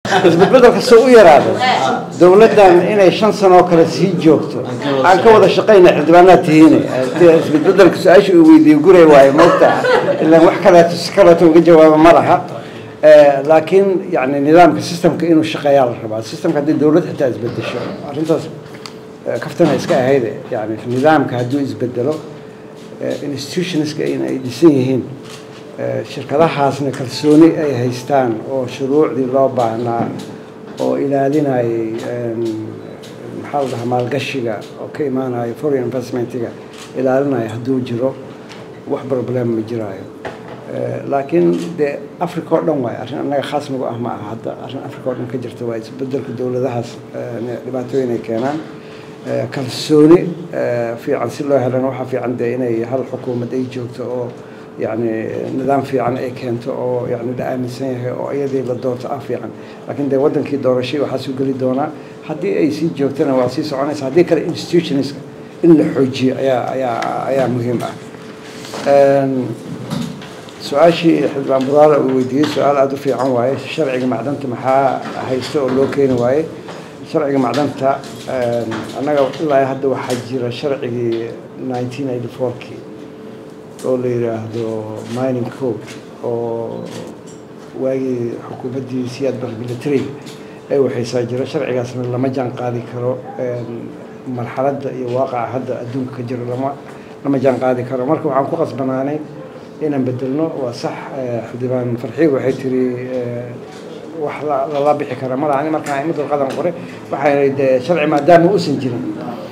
isbedbedelka soo u yaraado dowladdan inay shan sano oo kale sii joogto aan ka wada shaqayna xildhibaanaad tihiine isbedbedelka su-aasha uu weydiiyey guray waayo moogta ilaan wax kaleeto si kaleeto uga jawaabo ma laha laakiin yani nidaamka systemka inuu shaqeeyaa la rabaa systemka haddii dowlad xitaa isbedesho arrintaas kaftana iska ahayde yani nidaamka hadduu isbedelo institutionska in ay dhisan yihiin shirkadahaasna kalsooni ay haystaan oo shuruucdii loo baahnaa oo ilaalinayay maxaa la dhahaa maalgashiga oo ka imaanaya foreign investmentiga ilaalinaya hadduu jiro wax problem ma jiraayo laakiin dee africa oo dhan waay arrin annaga khaas nagu ah ma aha hadda arrin africa oo dhan ka jirta waa isbedelka dowladahaas dhibaatooyin ay keenaan kalsooni fiican si loo helana waxaa fiican dee inay hal xukuumad ay joogto oo yani nidaam fiican ay keento oo yani la aaminsan yahay oo iyadii la doorto ah fiican laakiin dee wadankii doorashay waxaa soo geli doonaa haddii ay sii joogtana waa sii soconaysa haddii kale institutionska in la xoojiyo ayaa ayaa ayaa muhiim ah su-aashii xildhibaan buraale uu weydiiyey su-aal aada u fiican waaye sharciga macdanta maxaa haysta oo loo keeni waaye sharciga macdanta annaga ilaa hadda waxaa jira sharcigii nineteen eighty fourkii oo la yidhaahdo mining code oo waagii xukuumaddii siyaad bar militariga ay waxaysaa jira sharcigaasna lama jaan qaadi karo marxaladda iyo waaqaca hadda adduunka ka jiro lama lama jaan qaadi karo marka waxaan ku qasbanaanay inaan bedelno waa sax xildhibaan farxiig waxay tiri wax lala bixi kara ma laha markaan imid warqadan qore waxay de sharci maadaama uusan jirin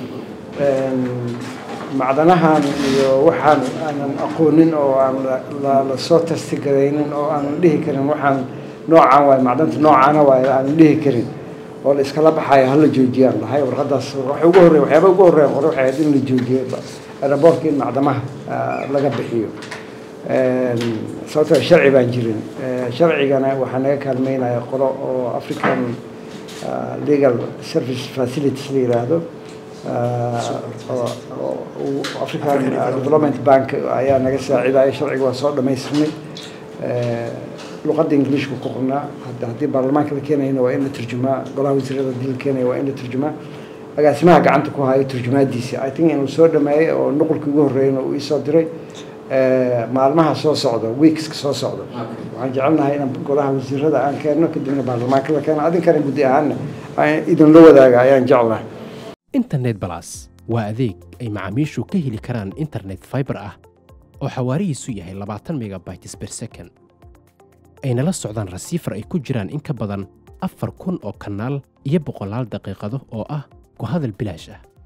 macdanahan iyo waxaan aanan aqoonin oo aan lasoo tastigaraynin oo aanan dhihi karin waxaan noocaan waay macdanta noocaana waay aanan dhihi karin oo la iskala baxayo hala joojiyaan lahay warqadaas waxa ugu horreya waxyaaba ugu horreya qore waxay ahayd in la joojiyo aeroboortka in macdamaha laga bixiyo sababtoo sharci baan jirin sharcigana waxaa naga kaalmeynaya qolo oo african legal service facilities la yiraahdo african development bank ayaa naga saacidaya sharciga waa soo dhamaystirnay luqadda ingiliishka ku qornaa haddii baarlamaanka la keenayna waa in la turjumaa golaha wasiirada haddii la keenaya waa in la turjumaa agaasimaha gacanta ku hayo turjumaadiisi i think inuu soo dhameeyey oo nuqulkii ugu horreeyna uu iisoo diray maalmaha soo socda weekska soo socda waxaan jecelnahay inaan golaha wasiirada aan keenno kadibna baarlamaanka la keeno adinkana guddi ahaanna idinla wadaaga ayaan jeclahay internet balas waa adeeg ay macaamiishu ka heli karaan internet fiber ah oo xawaarihiisu yahay labaatan megabytes per second ayna la socdaan rasiifar ay ku jiraan in ka badan afar kun oo kanaal iyo boqolaal daqiiqado oo ah ku hadal bilaash ah